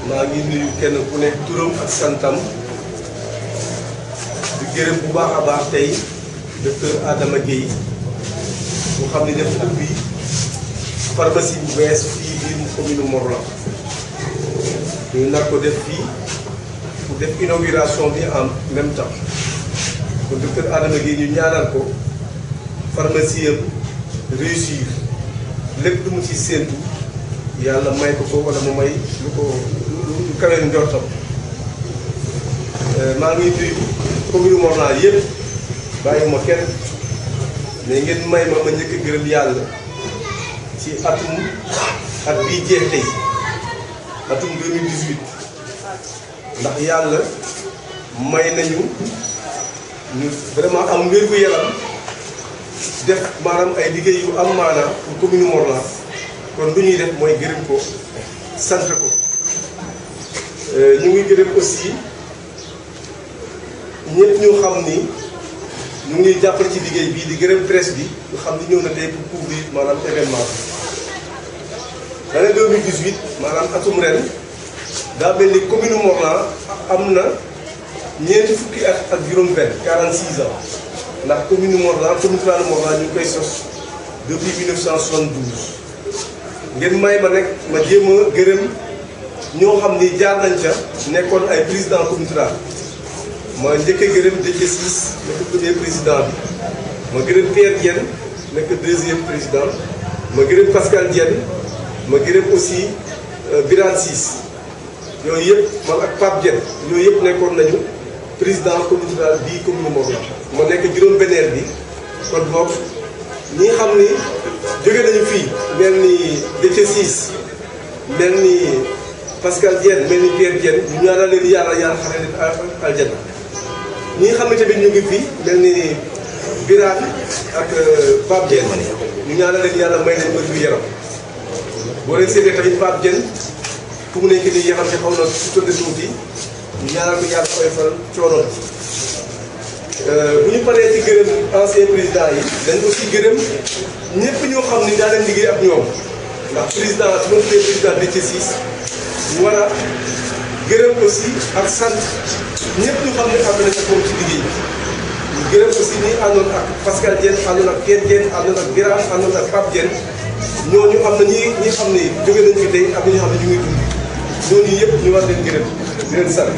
maa ngi nuyu kenn ku nekk turam ak santam di gërëm bu baax a baax tey docteur Adama Guèye bu xam ni def ubbi pharmacie bu bees fii biir commune Morlan ñu nar ko def fii pour def inauguration bi en même temps kon docteur Adama Guèye ñu ñaanal ko pharmacie am réussir lépp lu mu ci séentu yàlla may ko ko wala mu may lu ko lu kawee njortam maa ngi nuyu commune Morlan yëpp bàyyiwuma kenn mais ngeen may ma ma njëkk a gërëm yàlla ci atum at bii jeex tey atum 2018 ndax yàlla may nañu ñu vraiment am wér-gu-yaram def maanaam ay liggéey yu am maanaam pour commune Morlan kon lu ñuy def mooy gërëm ko sant ko ñu ngi gërëm aussi ñëpp ñu xam ni ñu ngi jàppale ci liggéey bii di gërëm presse bi ñu xam ni ñëw na tey pour couvrir maanaam événement bi. l'année 2018 maanaam atum ren daa mel ni commune Morlan am na ñeenti fukki at ak juróom-benn 46 ans ndax commune Morlan commune rurale Morlan ñu ngi koy sos depuis 1972. ngeen may ma nekk ma jéem a gërëm ñoo xam ni jaar nañ ca nekkoon ay président communauté rurale ma njëkk a gërëm Déthié Ciss nekk premier président bi ma gërëm Pierre Diène nekk deuxième président ma gërëm Pascal Diène ma gërëm aussi Birane Ciss yooyu yëpp man ak Pape Diène yooyu yëpp nekkoon nañu président communauté rurale bii commune Morlan ma nekk juróom-benneel bi kon boog ñi xam ni jóge nañu fii mel ni Déthié Ciss mel ni Pascal Diène mel ni Pierre Diène ñu ñaanal leen yàlla yàlla xare leen aljana ñi nga xam ne tamit ñu ngi fii mel ni Birane ak Pape Diène ñu ñaanal leen yàlla may leen wér gu yaram boo leen seetee tamit Pape Diène fu mu nekk nii yaxam ci xaw na su tëdd tuuti ñu ñaanal ko yàlla koy faral coono bu ñu paree ci gërëm ancien président yi dañ aussi gërëm ñëpp ñoo xam ni daa leen liggéey ak ñoom ndax président su ma tuddee président Déthié Ciss ñu war a gërëm aussi ak sant ñëpp ñu xam ne am na sa ci liggéey bi ñu gërëm aussi ñi àndoon ak Pascal Diène àndoon ak Pierre Diène àndoon ak Birane àndoon ak Pape Diène ñooñu am na ñi ñi xam ne jóge nañ fi tey ak ñi xam ne ñu ngi dund ñooñu yëpp ñu war leen gërëm di leen sant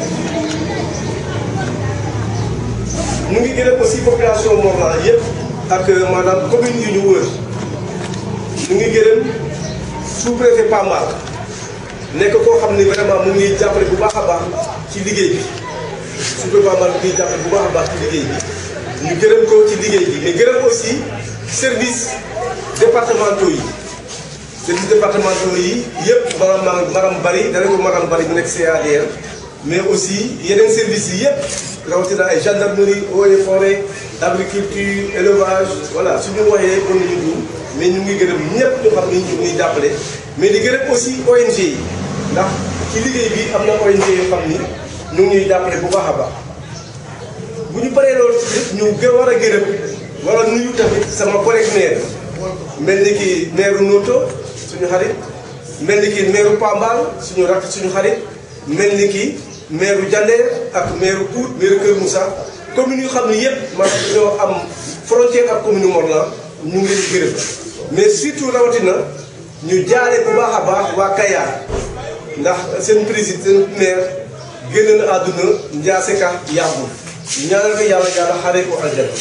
ñu ngi gërëm aussi population Morlan yëpp ak maanaam commune yu ñu wër ñu ngi gërëm sous-préfet Pambal nekk koo xam ni vraiment mu ngi jàppale bu baax a baax ci liggéey bi sous-préfet Pambal mu ngi jàppale bu baax a baax ci liggéey bi ñu gërëm ko ci liggéey bi mais gërëm aussi service départementaux yi service départementaux yi yëpp maanaam maanaam bari dana ko maanaam bari mu nekk CADR mais aussi yeneen services yi yëpp rawatina ay gendarmerie eaux et forêt agriculture élevage voilà suñu waxee mën nañu dugg mais ñu ngi gërëm ñëpp ñu xam ni ñu ngi jàppale mais di gërëm aussi ONG yi ndax ci liggéey bi am na ONG yoo xam ni ñu ngi ñuy jàppale bu baax a baax bu ñu paree loolu ci ñu gën war a gërëm war a nuyu tamit sama collègue maire mel ni ki maire Noto suñu xarit mel ni ki maire Pambal suñu rakk suñu xarit mel ni ki maire Diender ak maire Pout maire Kër Moussa commune yu xam ne yëpp maanaam ñoo am frontière ak commune Morlan ñu ngi leen gërëm mais surtout rawatina ñu jaaree bu baax a baax waa Kayar ndax seen président seen maire génn na àdduna Ndiasse Ka yàggul ñaanal ko yàlla yàlla xaree ko aljana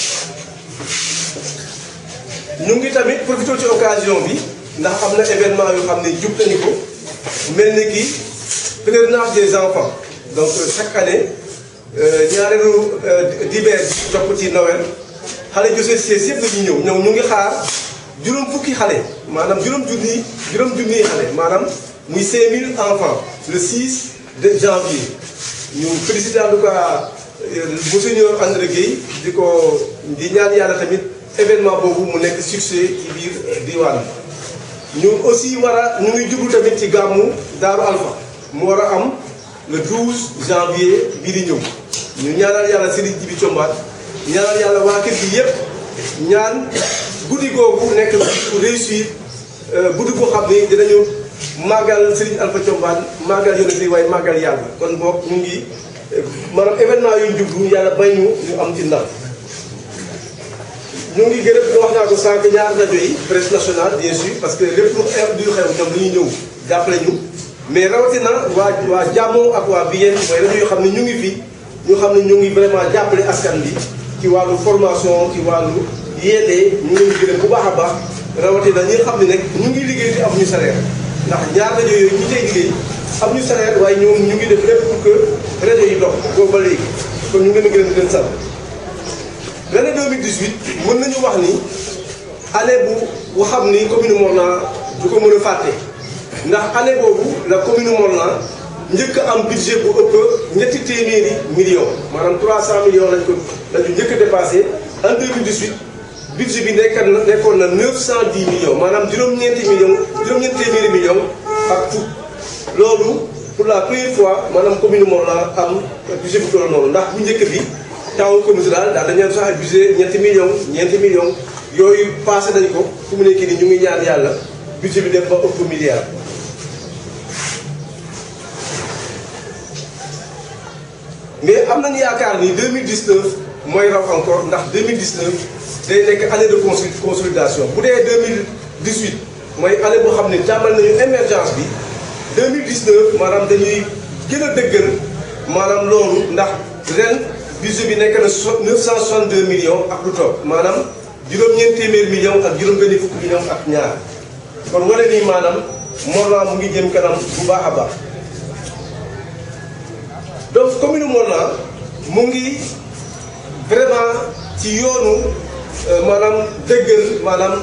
ñu ngi tamit profité ci occasion bi ndax am na événement yoo xam ne jub nañu ko mel ni ki pèlerinage des enfants donc chaque année ñaareelu dibeer bi topp ci Noël xale Joseph Cissé yëpp dañuy ñëw ñëw ñu ngi xaar juróom fukki xale maanaam juróom junni juróom junniy xale maanaam muy 5000 enfants le 6 de janvier ñu félicité en tout cas monseigneur André Guèye di ko di ñaan yàlla tamit événement boobu mu nekk succès ci biir diwaan bi ñu aussi war a ñu ngi jublu tamit ci gàmmu Daaru Alpha mu war a am le 12 janvier bii di ñëw ñu ñaanal yàlla Serigne Djibi Thiombane ñaanal yàlla waa kër gi yëpp ñaan guddi googu nekk pour réussir guddi goo xam ni dinañu màggal Serigne Alpha Thiombane màggal yonent yi waaye màggal yàlla kon boog ñu ngi maanaam événement yu ñu jublu yàlla bay ñu ñu am ci ndam ñu ngi gërëm wax naa ko sànq ñaar rajo yi presse nationale bien sûr parce que lépp lu xew du xew ñoom dañuy ñëw jàppale ñu mais rawatina waa waa jàmmoo ak waa Biyen mooy rajo yoo xam ne ñu ngi fi ñu xam ne ñu ngi vraiment jàppale askan bi ci wàllu formation ci wàllu yeete ñu ngi leen gërëm bu baax a baax rawatina ñi nga xam ne nag ñu ngi liggéey di am ñu salaire ndax ñaar rajo yooyu ñi tey liggéey am ñu salaire waaye ñoom ñu ngi def lépp pour que rajo yi dox boobu ba léegi kon ñu ngi leen gërëm di leen sant l'année 2018 mën nañu wax ni année bu bu xam ni commune Morlan du ko mën a fàtte ndax année boobu la commune Morlan njëkk am budget bu ëpp ñetti téeméeri millions maanaam 300 millions lañ ko lañu njëkk a dépassé en 2018 budget bi nekk na nekkoon na 910 millions maanaam juróom-ñeenti millions juróom-ñeenti téeméeri millions ak fukk loolu pour la première fois maanaam commune Morlan am budget bu toll noonu ndax bu njëkk bi taw commune daal daal dañu sax budget ñetti millions ñeenti millions yooyu passé nañ ko fu mu nekk nii ñu ngi ñaan yàlla budget bi dem ba ëpp milliard. mais am nañu yaakaar ni 2019 mooy raw encore ndax 2019 day nekk année de consolidation bu dee 2018 mooy année boo xam ne tàmbali nañu émergence bi 2019 maanaam dañuy gën a dëggal maanaam loolu ndax ren budget bi nekk na 962 millions ak lu topp maanaam juróom-ñeent téeméer millions ak juróom-benni fukki millions ak ñaar kon wane nii maanaam Morlan mu ngi jëm kanam bu baax a baax. donc commune Morlan mu ngi vraiment ci yoonu maanaam dëggal maanaam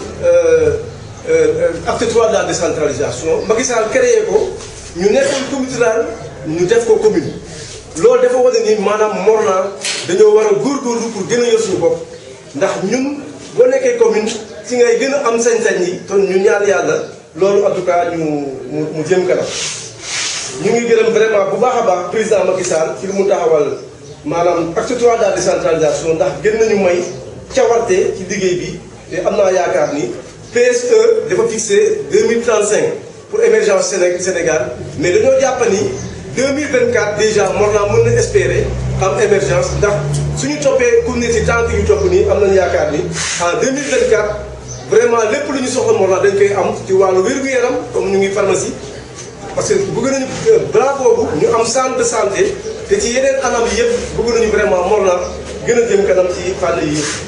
acte trois de la décentralisation Macky Sall créé ko ñu nekkoon communauté rurale ñu def ko commune. loolu dafa wane ni maanaam Morlan dañoo war a góorgóorlu pour gën a yor suñu bopp ndax ñun boo nekkee commune ci ngay gën a am sañ-sañ yi ton ñu ñaan yàlla loolu en tout cas ñu mu mu jëm kanam. ñu ngi gërëm vraiment bu baax a baax président Macky Sall ci li mu taxawal maanaam acte trois de la décentralisation ndax gën nañu may cawarte ci liggéey bi te am naa yaakaar ni PSE dafa fixé 2035 pour émergence Sénégal mais dañoo jàpp ni 2024 déjà Morlan mën na espérer am émergence ndax suñu toppee ku ne ci tànk yu topp nii am nañu yaakaar ni en 2024 vraiment lépp lu ñu soxla Morlan dañ koy am ci wàllu wér-gu-yaram comme ñu ngi pharmacie parce que bëgg nañu balaa boobu ñu am centre de santé te ci yeneen anam yi yëpp bëgg nañu vraiment Morlan gën a jëm kanam ci fànn yi yëpp.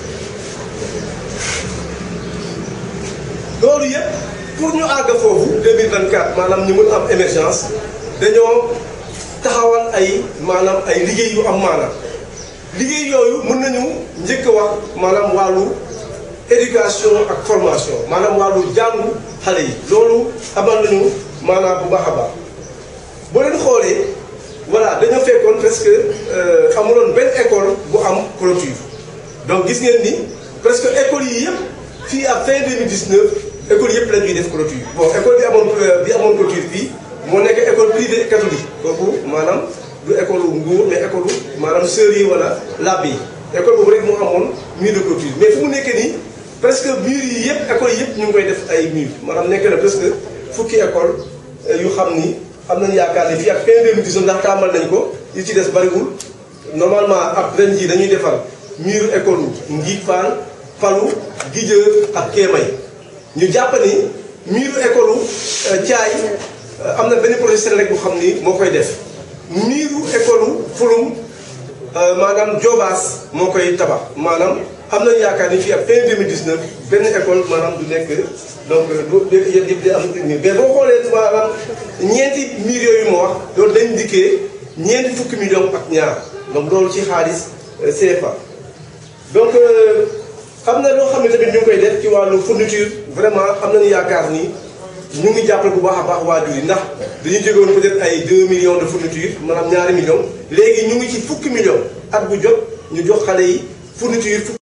loolu yëpp pour ñu àgg foofu 2024 maanaam ñu mën am émergence dañoo taxawal ay maanaam ay liggéey yu am maanaam liggéey yooyu mën nañu njëkk a wax maanaam wàllu éducation ak formation maanaam wàllu jàngu xale yi loolu amal nañu. maanaam bu baax a baax boo leen xoolee voilà dañoo fekkoon presque amuloon benn école bu am clôture donc gis ngeen ni presque école yi yëpp fii à fin 2019 école yëpp la ñuy def clôture bon école bi amoon bi amoon clôture fii moo nekk école privée catholique kooku maanaam du école nguur mais école maanaam sœurs yi wala labbe yi école boobu rek moo amoon mur de clôture mais fu mu nekk nii presque mur yi yëpp école yëpp ñu ngi koy def ay mur maanaam nekk na presque fukki école yu xam ni am nañu yaakaar ne fii ak fin 2019 ndax tàmbal nañ ko yi ci des bariwul normalement ab ren jii dañuy defar mur école ngi Fall Falu Gijeur ak Kéemay ñu jàpp ni mur école Thiaay am na benn projet Senelec bu xam ni moo koy def muru école Fulum maanaam Jobaas moo koy tabax maanaam am nañu yaakaar ni fii ak fin 2019 benn école maanaam du nekk donc du yëpp yëpp di am mais boo xoolee maanaam ñeenti mur yooyu moo wax loolu dañ dikkee ñeenti fukki millions ak ñaar donc loolu ci xaalis CFA. donc am na loo xam ne tamit ñu ngi koy def ci wàllu fourniture vraiment am nañu yaakaar ni ñu ngi jàppale bu baax a baax waajur yi ndax dañuy jóge woon peut-être ay 2 millions de fourniture maanaam ñaari millions léegi ñu ngi ci fukki millions at bu jot ñu jox xale yi fourniture.